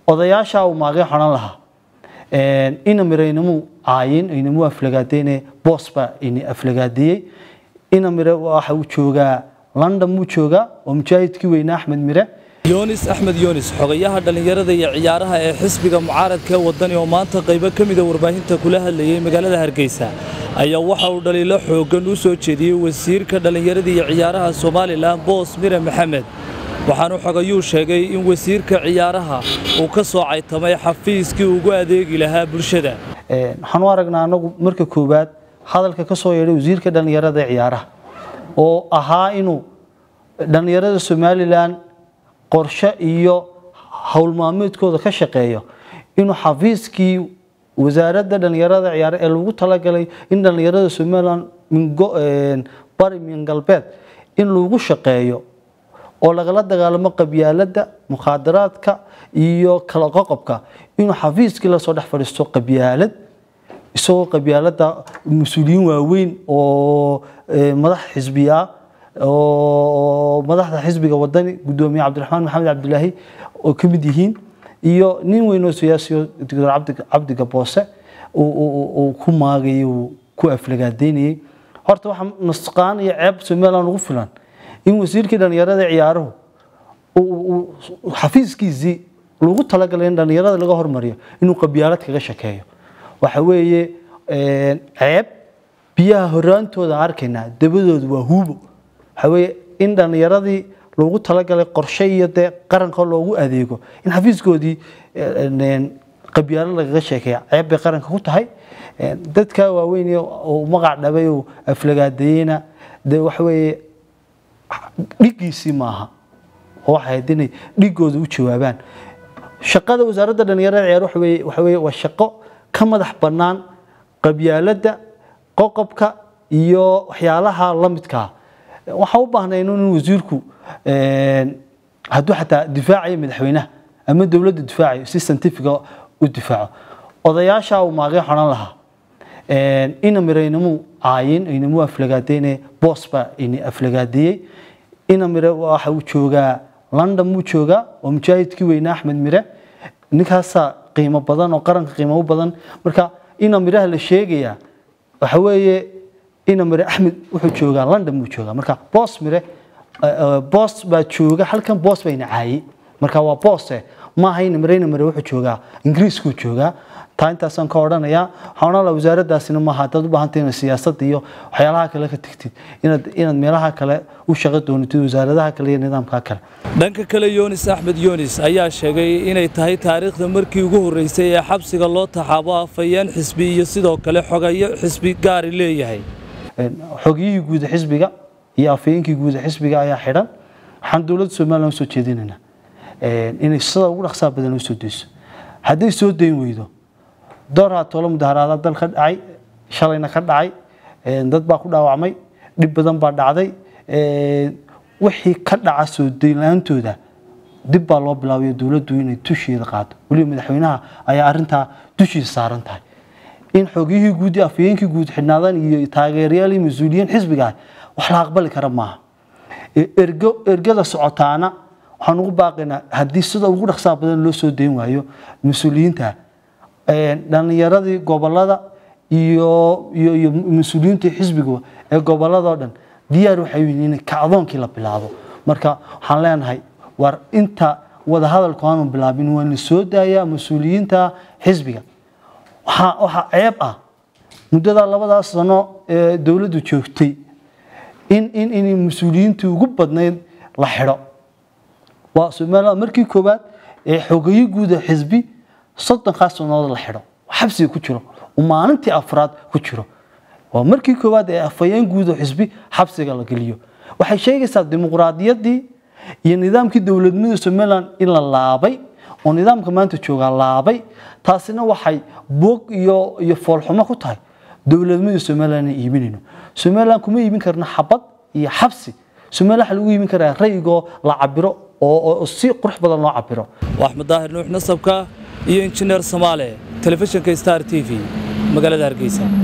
odayaasha uu maagay xoran lahaa ina mire inamu caayin inamu aflagaadeyne boos baa ini aflagaadiyey ina mire waxa uu joogaa london muu joogaa oo mujaahidkii weynaa axmed mire yoonis axmed yoonis xogayaha dhallinyarada iyo ciyaaraha ee xisbiga mucaaradka ee wadani oo maanta qaybo ka mida warbaahinta kula hadlayay magaalada hargeysa ayaa waxa uu dhaliilo xooggan u soo jeediyey wasiirka dhallinyarada iyo ciyaaraha somalilan boos mire maxamed waxaanu xogayuu sheegay in wasiirka ciyaaraha uu ka soo caytamay xafiiskii ugu adeegi lahaa bulshada waxaan u aragnaa anagu marka koowaad hadalka ka soo yeedhay wasiirka dhallinyarada ee ciyaaraha oo ahaa inuu dhallinyarada somalilan qorshe iyo howlmaalmeedkooda ka shaqeeyo inuu xafiiskii wasaaradda dhallinyarada ciyaare ee lagu talagalay in dhallinyarada somalilan bari min galbeed in lagu shaqeeyo oo lagala dagaalamo qabyaaladda mukhaadaraadka iyo kala qoqobka inuu xafiiskii lasoo dhex fadhiisto qabyaalad isagoo qabyaaladda mas-uuliyiin waaweyn oo madax xisbiya oo madaxda xisbiga wadani gudoomiye cabdiraxmaan maxamed cabdilaahi oo ka mid yihiin iyo nin weyn oo siyaasiyo doctor cabdiga boose uu ku maagayay uu ku aflagaadeynayay horta waxa nusqaan iyo ceeb somaliland ugu filan in wasiirkii dhallinyarada ciyaaruhu xafiiskiisii lagu talagalay in dhallinyarada laga hormariyo inuu qabyaalad kaga shakeeyo waxa weeye ceeb biyaha horaantooda arkaynaa dabadoodu waa huubo waxa weeye in dhallinyaradii loogu talagalay qorshe iyo dee qaranka loogu adeego in xafiiskoodii qabyaalo lagaga sheekeeya ceeb bay qaranka ku tahay dadka waaweyn uu magac dhabay uu aflagaadeeyena dee waxa weeye dhigiisii maaha oo waxay ahayd inay dhigooda u jawaabaan shaqada wasaaradda dhallinyarada ciyaar waxa weeye waxa weeye waa shaqo ka madax bannaan qabyaaladda qoqobka iyo waxyaalaha la midkaa waxaan u baahnay inuu wasiirku hadduu xataa difaacayo madaxweynaha ama dowladda difaacayo si scientifica u difaaco odayaasha uu maagay xoran lahaa ina mire inamu caayin inamu aflagaadeyne boos baa ini aflagaadiyey ina mire waxa uu joogaa london muu joogaa oo mujaahidkii weynaa axmed mire ninkaasaa qiimo badan oo qaranka qiimo u badan marka ina miraha la sheegayaa waxa weeye ina mire axmed wuxuu joogaa london muu joogaa marka boos mire boos baa jooga halkan boos bayna caayey marka waa boose maaha ina mire ina mire wuxuu joogaa ingiriiskuu joogaa taa intaasaan ka odhanayaa waxaan odhan lahaa wasaaraddaasina maaha haddaad u baahantay inaad siyaasadda iyo waxyaalaha kale ka tegtid inaad inaad meelaha kale u shaqo doonatid wasaaradaha kale iyo nidaamka kale dhanka kale yoonis axmed yoonis ayaa sheegay inay tahay taariikhda markii ugu horreysay ee xabsiga loo taxaabo afayeen xisbi iyo sidoo kale xogayo xisbi gaari leeyahay xogiyihii guuda xisbiga iyo afayeenkii guuda xisbiga ayaa xidhan waxaan dowladda somaliland usoo jeedinaynaa inay sida ugu dhaqsaha badan usoo dayso hadday soo dayn weydo door haatoola mudaharaada dal ka dhacay shalayna ka dhacay dad baa ku dhaawacmay dhib badan baa dhacday wixii ka dhaca soo daynla-aantooda dib baa loo bilaabayo dowladdu inay dusheeda qaado weliba madaxweynaha ayaa arintaa dushiisa saaran tahay in xogiyihii guud iyo afayeenkii guud xidhnaadaan iyo taageerayaal iyo mas-uuliyiin xisbiga ah wax la aqbali kara maaha ergo ergada socotaana waxaan ugu baaqaynaa haddii sida ugu dhaqsaha badan loo soo dayn waayo mas-uuliyiinta dhallinyaradii gobolada iyo iyo iyo mas-uuliyiintii xisbiga ee goboladoo dhan diyaar waxay yihiin in kacdoonkii la bilaabo marka waxaan leenahay war inta wadahadalku aanu bilaabin waa la soo daayaa mas-uuliyiinta xisbiga waxaa waxaa ceeb ah muddada labadaas sano ee dowladdu joogtay in in in mas-uuliyiintii ugu badnayd la xidho waa somaliland markii koowaad ee xogeyo guuda xisbi soddonkaas sannadood la xidho xabsiga ku jiro uu maalintii afraad ku jiro waa markii koowaad ee afayeen guuda xisbi xabsiga la geliyo waxay sheegaysaa dimuqraadiyaddii iyo nidaamkii dowladnimada somaliland in la laabay oo nidaamka maanta joogaa laabay taasina waxay boog iyo iyo foolxumo ku tahay dowladnimada somaliland inaan iibinayno somaliland kuma iibin karna xabad iyo xabsi somaliland waxaa lagu iibin karaa rayigoo la cabiro oo si qurux badan loo cabiro waa axmed daahir nuux nasabka iyo injineer samaale telefishinka star t v magaalada hargeysa